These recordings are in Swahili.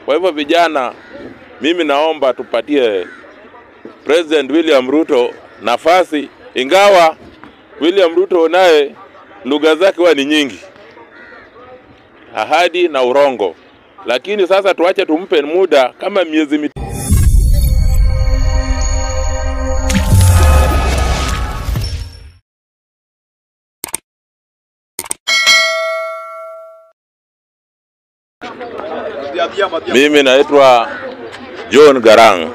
Kwa hivyo vijana, mimi naomba tupatie President William Ruto nafasi, ingawa William Ruto naye lugha zake huwa ni nyingi, ahadi na urongo, lakini sasa tuache tumpe muda kama miezi mit Mimi naitwa John Garang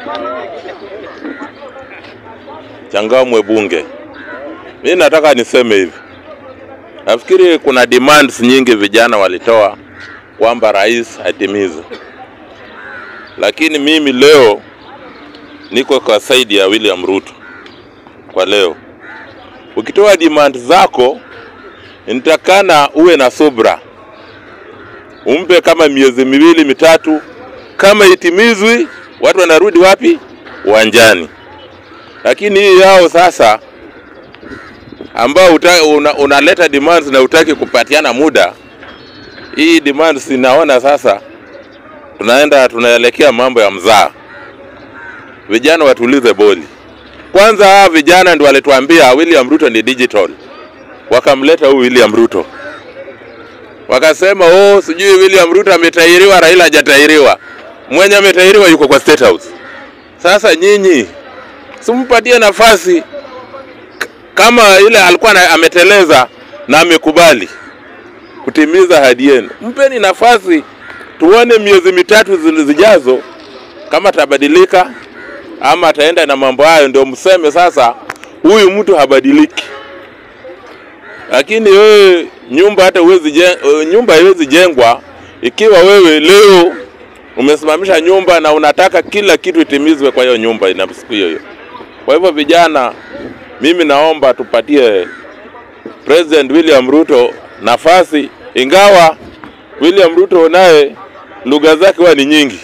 Changamwe Bunge. Mimi nataka niseme hivi, nafikiri kuna demands nyingi vijana walitoa kwamba rais atimize, lakini mimi leo niko kwa saidi ya William Ruto. Kwa leo ukitoa demand zako, nitakana uwe na subra umpe kama miezi miwili mitatu. Kama itimizwi, watu wanarudi wapi? Uwanjani. Lakini hii yao sasa, ambao uta, una, unaleta demands na utaki kupatiana muda, hii demands inaona sasa tunaenda tunaelekea mambo ya mzaa. Vijana watulize boli kwanza. Hawa vijana ndio walituambia William Ruto ni digital, wakamleta huyu William Ruto wakasema oh, sijui William Ruto ametairiwa, Raila hajatairiwa. Mwenye ametairiwa yuko kwa State House. Sasa nyinyi simpatie nafasi kama ile alikuwa na, ameteleza na amekubali kutimiza ahadi yenu, mpeni nafasi tuone miezi mitatu zijazo kama atabadilika ama ataenda na mambo hayo, ndio mseme sasa huyu mtu habadiliki. Lakini wewe nyumba hata uwezi jeng, nyumba haiwezi jengwa ikiwa wewe leo umesimamisha nyumba na unataka kila kitu itimizwe kwa hiyo nyumba ina siku hiyo hiyo. Kwa hivyo vijana, mimi naomba tupatie President William Ruto nafasi, ingawa William Ruto naye lugha zake huwa ni nyingi,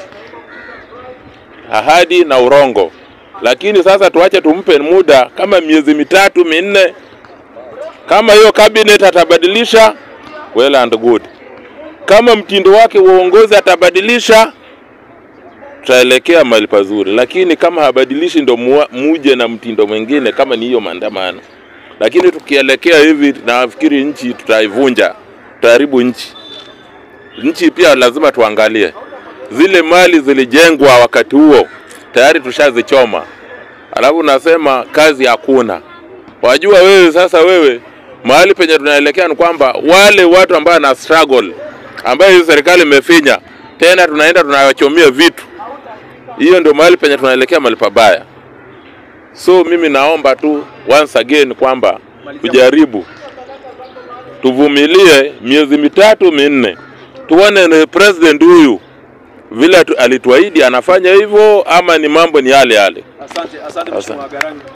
ahadi na urongo, lakini sasa tuache tumpe muda kama miezi mitatu minne kama hiyo cabinet atabadilisha, well and good. Kama mtindo wake uongozi atabadilisha, tutaelekea mahali pazuri, lakini kama habadilishi, ndo muje na mtindo mwingine, kama ni hiyo maandamano. Lakini tukielekea hivi, nafikiri nchi tutaivunja, tutaharibu nchi. Nchi pia lazima tuangalie zile mali zilijengwa wakati huo, tayari tushazichoma, alafu nasema kazi hakuna. Wajua wewe sasa, wewe mahali penye tunaelekea ni kwamba wale watu ambao na struggle ambayo hii serikali imefinya tena, tunaenda tunawachomia vitu. Hiyo ndio mahali penye tunaelekea, mahali pabaya. So mimi naomba tu once again kwamba tujaribu, tuvumilie miezi mitatu minne, tuone ni president huyu vile alituahidi anafanya hivyo, ama ni mambo ni yale yale. Asante, asante Mheshimiwa Garangi.